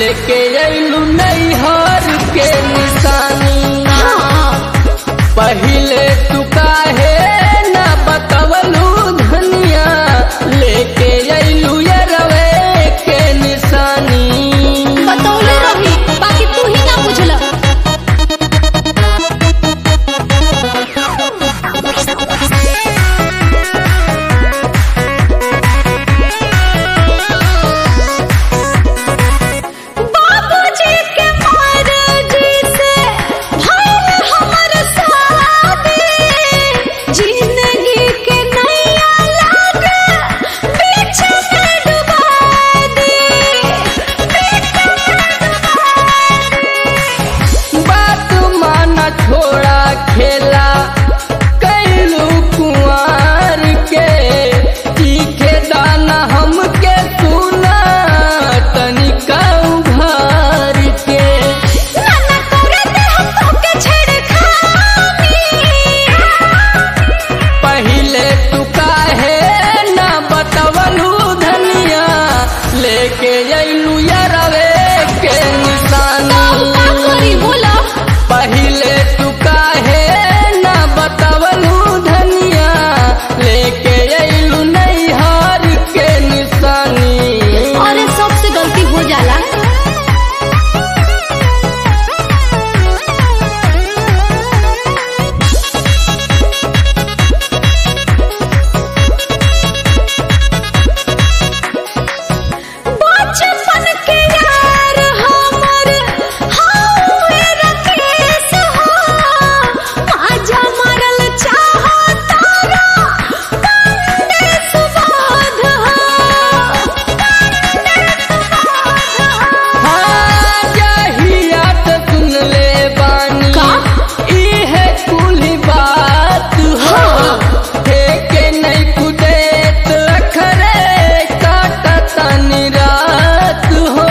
लेके अइलू नैहर के निशानी पहिले तू काहे ना बतवलू धनिया लेके अइलू यरवे के निशानी बतौले रही बाकी तू ही ना बुझल बाबूजी के मर्जी से भइल हमर शादी जिंदगी के नैया लागे बीच में डुबा दी बात माना छोड़ा खेला कैलू कुंवर के तीखे दाना हमके सुना तनिका उघार के नाना करे दे हम तोके छेड़खानी पहिले तू काहे ना बतवलू धनिया लेके अइलू यरवे के तो निशानी का करी बोला पहिले तू काहे ना बतवलू धनिया लेके अइलू नैहर के निशानी अरे सबसे गलती हो जाला बचपन के यार हमर हौवे रकेश हो माजा मारल चाहो तारा पंडे सुबोध हो हाँ जहिया त सुन ले बानी का? इहे कुल बात हो ठेके नहीं कुदेत अखरे काटतनी रात हो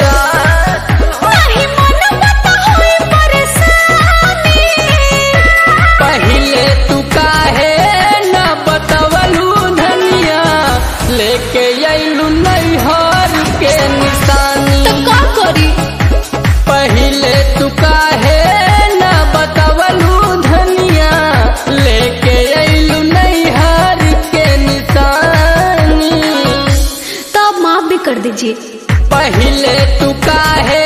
नहीं मन बता होई परेशानी पहिले तू काहे ना बतवलू धनिया लेके अइलू नैहर के निशानी तो का करी पहिले तू काहे ना बतवलू धनिया लेके अइलू नैहर के निशानी तब माफ भी कर दीजिए पहिले तू काहे